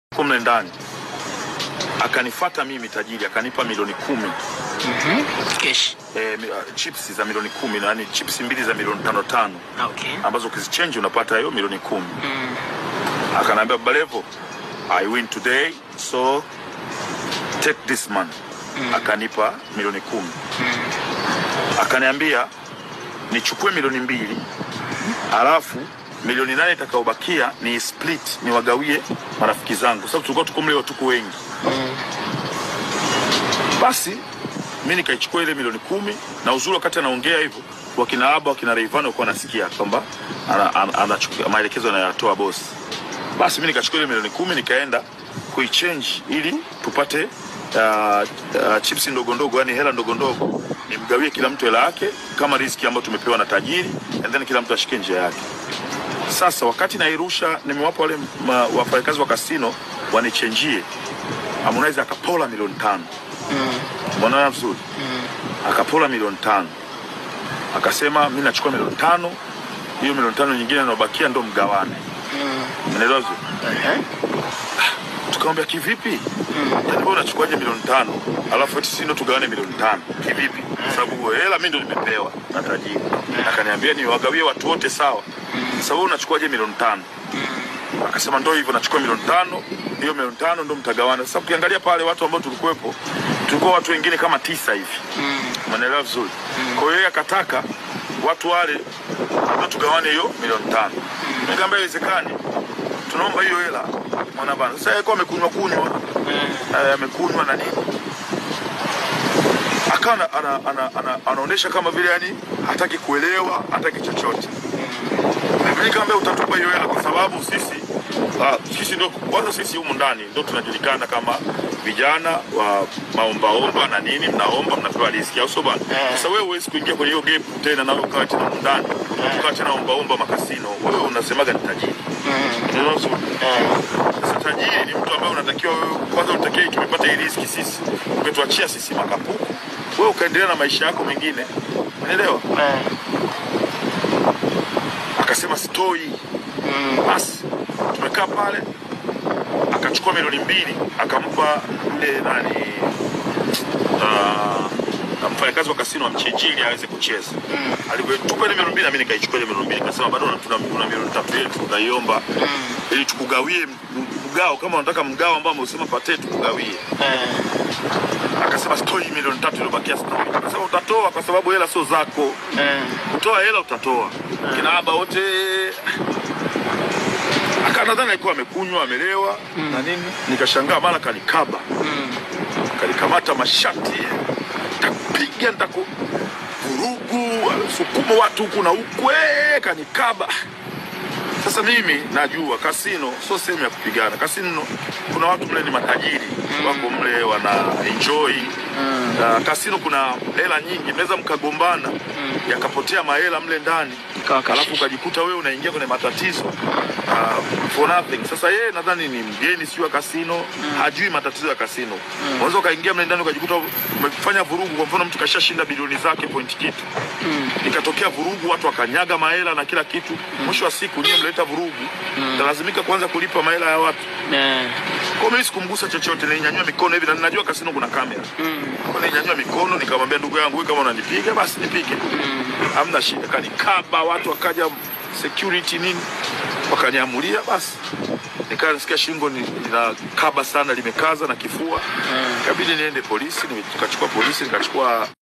huko mle ndani akanifata mimi tajiri akanipa milioni kumi Cash. e, chips za milioni kumi yani chips mbili za milioni tano tano Okay. ambazo ukizichange unapata hiyo milioni kumi Mm. akanaambia Baba Levo I win today so take this money akanipa milioni kumi akaniambia nichukue milioni mbili alafu milioni nane itakayobakia ni split niwagawie marafiki zangu sababu tulikuwa tuko mle tuko wengi basi mi nikaichukua ile milioni kumi na uzuri wakati anaongea hivyo wakina aba wakina reivani walikuwa wanasikia kwamba ana- ana- anachukua maelekezo anayotoa bosi basi mi nikachukua ile milioni kumi nikaenda kuichange ili tupate uh, uh, chips ndogo ndogo yani hela ndogo ndogo nimgawie kila mtu hela yake kama riziki ambayo tumepewa na tajiri and then kila mtu ashike njia yake sasa wakati nairusha nimewapa wale ma- wafanyakazi wa kasino wanichenjie Harmonize akapola milioni tano mwanana vizuri akapola milioni tano akasema mi nachukua milioni tano hiyo milioni tano nyingine inaobakia ndo mgawane unaelewa vizuri Uh-huh. tukamwambia kivipi yaani wewe unachukuaje milioni tano alafu eti sisi ndo tugawane milioni tano kivipi kwa sababu hela mi ndo nimepewa na tajiri akaniambia niwagawie watu wote sawa sasa wewe unachukuaje milioni tano akasema ndo hivyo nachukua milioni tano hiyo milioni tano ndo mtagawana sasa ukiangalia pale watu ambao tulikuwepo tulikuwa watu wengine kama tisa hivi umeelewa vizuri kwa hiyo yeye akataka watu wale ndo tugawane hiyo milioni tano nikamwambia haiwezekani tunaomba hiyo hela mwana bana sasa yeye alikuwa amekunywa kunywa eh, amekunywa na nini akawa ana, ana, ana, ana, anaonyesha kama vile yani hataki kuelewa hataki chochote mimi nikamwambia utatupa hiyo hela kwa sababu sisi ah, sisi ndo kwanza sisi humu ndani ndo tunajulikana kama vijana wa maombaomba na nini mnaomba mnapewa riski au sio bana sasa wewe huwezi kuingia kwenye hiyo game tena na ukawa tena humu ndani ukawa tena ombaomba makasino wewe unasemaga ni tajiri Unaelewa vizuri? Sasa tajiri ni mtu ambaye unatakiwa wewe kwanza utakie tumepata hii riski sisi, umetuachia sisi makapuku, wewe ukaendelea na maisha yako mengine, unaelewa? Akasema sitoi. Basi tumekaa pale, akachukua milioni mbili akampa yule nani uh, mfanyakazi wa kasino amchinjie ili aweze kucheza. Alivyotupa ile milioni mbili na mimi nikaichukua ile milioni mbili, nikasema bado tuna tuna milioni tatu yetu tunaiomba ili tukugawie m- mgao, kama unataka mgao ambao ameusema pate tukugawie. Akasema sitoi milioni tatu iliyobakia sitoi. Akasema utatoa kwa sababu hela sio zako, kutoa hela utatoa. Kina aba wote aka nadhani alikuwa amekunywa amelewa na nini, nikashangaa mara kanikaba kanikamata mashati takupiga nitaku vurugu sukuma watu huku na huku eh, kanikaba sasa mimi najua kasino sio sehemu ya kupigana kasino kuna watu mle ni matajiri wako mle wana enjoy na kasino kuna hela nyingi mnaweza mkagombana yakapotea mahela mle ndani Ikawa kashishi. alafu ukajikuta wewe unaingia kwenye matatizo uh, for nothing. Sasa yeye nadhani ni mgeni sio wa kasino, hajui matatizo ya kasino. Unaweza ukaingia mle ndani ukajikuta umefanya vurugu. Kwa mfano mtu kashashinda bilioni zake point kitu, ikatokea vurugu, watu wakanyaga mahela na kila kitu. Mwisho wa siku nyie mleta vurugu, talazimika kuanza kulipa mahela ya watu. Eh. Kwa mimi sikumgusa chochote, nilinyanyua mikono hivi na ninajua kasino kuna kamera. Kwa nilinyanyua mikono nikamwambia ndugu yangu, wewe kama unanipiga basi nipige. Hamna shida. Kanikaba watu wakaja security nini wakanyamulia basi. Nikaa nasikia shingo ni- linakaba sana limekaza na kifua. Ikabidi niende polisi, nikachukua polisi nikachukua